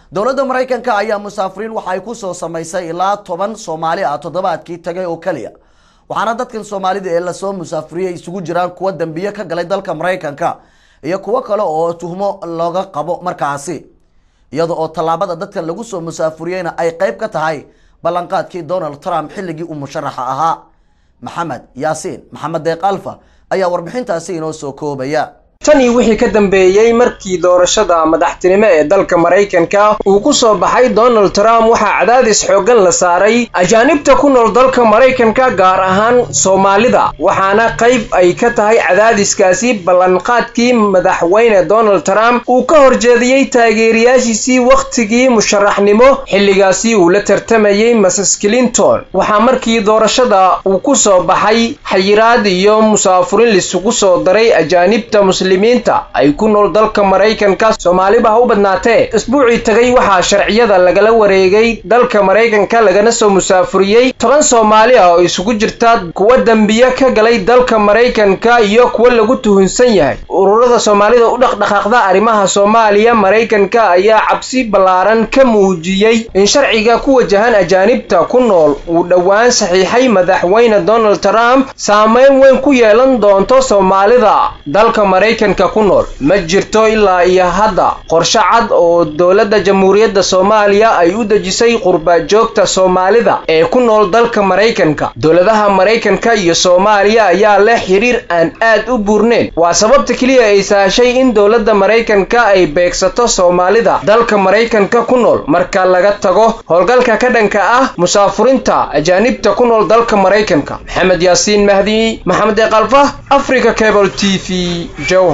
dowladda maraykanka ayaa musaafiriin waxa ay kusoo samaysay ilaa toban soomaali ah toddobaadkii tagay oo keliya waxaana dadkan soomaalida ee lasoo musaafiriyey isugu jiraan kuwa dambiye ka galay dalka maraykanka iyo kuwo kale oo tuhmo looga qabo markaasi iyada oo tallaabada dadkan lagu soo musaafuriyeyna ay qeyb ka tahay ballanqaadkii donald trump xilligii uu musharaxa ahaa maxamed yaasiin maxamed deeq alfa ayaa warbixintaasi inoo soo koobaya tanii wixii ka dambeeyey markii doorashada madaxtinimo ee dalka maraykanka uu ku soo baxay donald trump waxaa cadaadis xooggan la saaray ajaanibta ku nool dalka maraykanka gaar ahaan soomaalida waxaana qayb ay ka tahay cadaadiskaasi ballanqaadkii madaxweyne donald trump uu ka horjeediyey taageerayaashiisii wakhtigii musharaxnimo xilligaasi uu la tartamayey mrs clinton waxaa markii doorashada uu ku soo baxay xayiraad iyo musaafurin lisugu soo daray ajaanibta muslimiinta ay ku nool dalka maraykanka soomaaliba ha u badnaatee isbuucii tagay waxaa sharciyada lagala wareegay dalka maraykanka lagana soo musaafuriyey toban soomaali ah oo isugu jirta kuwa dembiye ka galay dalka maraykanka iyo kuwa lagu tuhunsan yahay ururada soomaalida u dhaqdhaqaaqda arrimaha soomaaliya maraykanka ayaa cabsi ballaaran ka muujiyey in sharciga ku wajahan ajaanibta ku nool uu dhowaan saxiixay madaxweyne donald trump saameyn weyn ku yeelan doonto soomaalida dalka maraykanka ku nool ma jirto ilaa iyo hadda qorshe cad oo dowladda jamhuuriyadda soomaaliya ay u dejisay qurbajoogta soomaalida ee ku nool dalka maraykanka dowladaha maraykanka iyo soomaaliya ayaa leh xiriir aan aad u buurneyn waa sababta keliya ay sahashay in dowladda maraykanka ay beegsato soomaalida dalka maraykanka ku nool marka laga tago howlgalka ka dhanka ah musaafurinta ajaanibta ku nool dalka maraykanka maxamed yaasiin mahdi maxamed eeqalfa africa cable t v